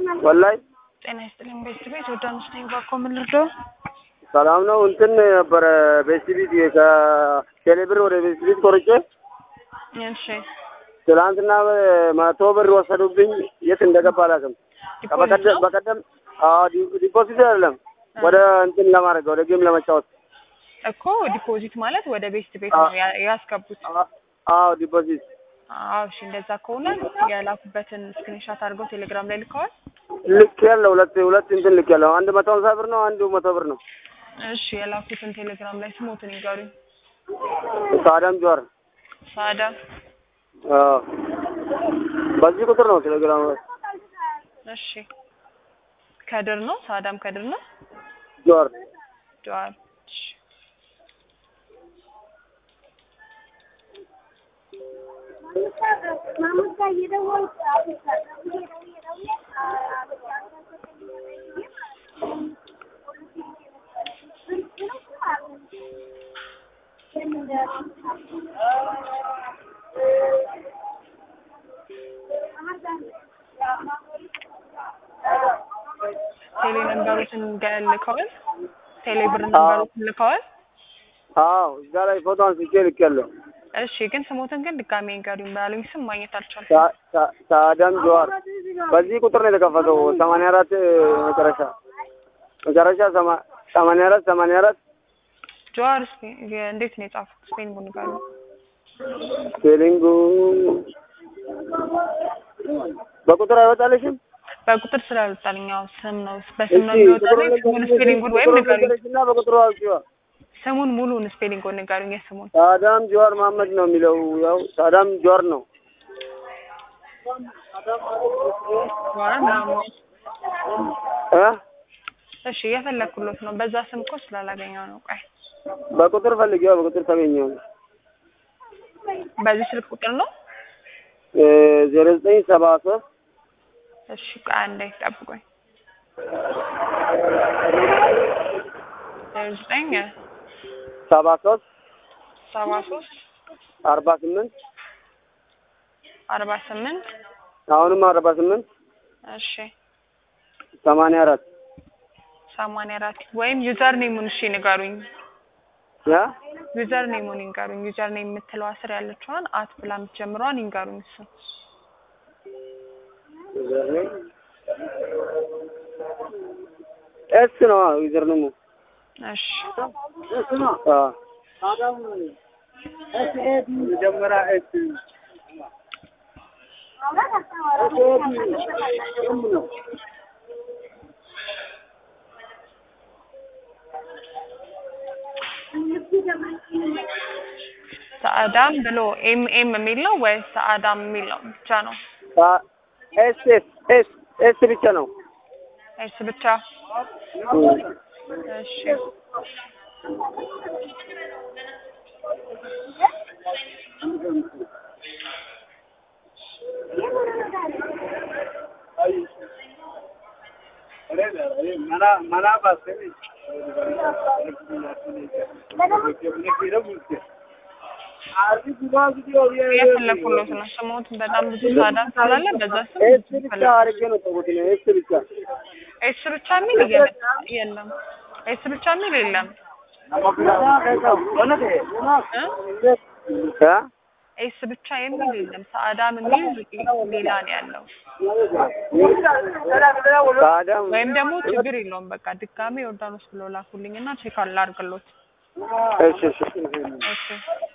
ወላይ ጤና ይስጥልኝ። ቤት ቤት ዮርዳኖስ ነኝ። ባኮ ምን ልርዳው? ሰላም ነው። እንትን ነበረ ቤስቲቪት ከቴሌብር ወደ ቤስቲቪት ቆርጬ እሺ ትላንትና መቶ ብር ወሰዱብኝ። የት እንደገባ አላውቅም። ዲፖዚት ነው? በቀደም አዎ፣ ዲ- ዲፖዚት አይደለም ወደ እንትን ለማድረግ ወደ ጌም ለመጫወት እኮ ዲፖዚት ማለት ወደ ቤስት ቤት ነው ያ- ያስገቡት። አ- አዎ ዲፖዚት አዎ እሺ፣ እንደዛ ከሆነ የላኩበትን ስክሪንሻት አድርገው ቴሌግራም ላይ ልከዋል። ልክ ያለው ሁለት ሁለት እንትን ልክ ያለው አንድ መቶ ሀምሳ ብር ነው፣ አንዱ መቶ ብር ነው። እሺ የላኩትን ቴሌግራም ላይ ስሞትን ይጋሩኝ። ሳዳም ጀዋር ሳዳ አዎ፣ በዚህ ቁጥር ነው ቴሌግራም እሺ ከድር ነው ሳዳም ከድር ነው ጀዋር ጀዋር እሺ ቴሌ ነንበሮችን ገ- ልከዋል። ቴሌ ብር ነንበሮችን ልከዋል። አዎ፣ እዛ ላይ ፎቶ አንስቼ ልክ ያለው እሺ ግን ስሞትን ግን ድጋሜ ንገሩኝ ባሉኝ ስም ማግኘት አልቻልኩም። ሳ- ሳ- ሳዳም ጀዋር በዚህ ቁጥር ነው የተከፈተው። ሰማንያ አራት መጨረሻ መጨረሻ ሰማ- ሰማንያ አራት ሰማንያ አራት ጀዋር ስፔ- እንዴት ነው የጻፉት? ስፔን ቡን ጋር ቴሊንጉ በቁጥር አይወጣልሽም? በቁጥር ስላልወጣልኝ ያው ስም ነው በስም ነው እሺ የሚወጣልኝ። ስሙን ስፔሊንጉን ወይም ንገሩኝ። እና በቁጥሩ አውጪዋ። ስሙን ሙሉን ስፔሊንጉን ንገሩኝ። የስሙን ሳዳም ጀዋር መሀመድ ነው የሚለው። ያው ሳዳም ጀዋር ነው። ጀዋር ምናምን እ እሺ የፈለኩሎት ነው። በዛ ስም እኮ ስላላገኘው ነው። ቆይ በቁጥር ፈልጊዋ። በቁጥር ታገኘው። በዚህ ስልክ ቁጥር ነው። ዜሮ ዘጠኝ ሰባ ሶስት እሺ ቆይ አንዴ ጠብቆኝ ዜሮ ዘጠኝ ሰባ ሶስት ሰባ ሶስት አርባ ስምንት አርባ ስምንት አሁንም አርባ ስምንት እሺ ሰማንያ አራት ሰማንያ አራት ወይም ዩዘር ኔሙን እሺ ንገሩኝ። ያ ዩዘር ኔሙን ይንገሩኝ። ዩዘር ኔም የምትለው ስር ያለችዋን አት ብላ የምትጀምረዋን ይንገሩኝ። እሱ ኤስ ነው ዩዘር ነው እሺ መጀመሪያ ኤስ ሰአዳም ብሎ ኤም ኤም የሚል ነው ወይስ ሰአዳም የሚል ነው ብቻ ነው? ኤስ ኤስ ኤስ ኤስ ብቻ ነው። ኤስ ብቻ እሺ የፈለኩሎት ነው። ስሞት በጣም ብዙ ሰአዳም ስላለ በዛ ስም ኤስ ብቻ አድርጌ ነው ተውኩት ነው። ኤስ ብቻ ኤስ ብቻ የሚል እየመጣ የለም። ኤስ ብቻ የሚል የለም እ እ ኤስ ብቻ የሚል የለም። ሰአዳም የሚል ሌላ ነው ያለው። ሳዳም ወይም ደግሞ ችግር የለውም በቃ ድጋሜ ዮርዳኖስ ብሎ ላኩልኝና ቼክ አላርግሎት። እሺ እሺ እሺ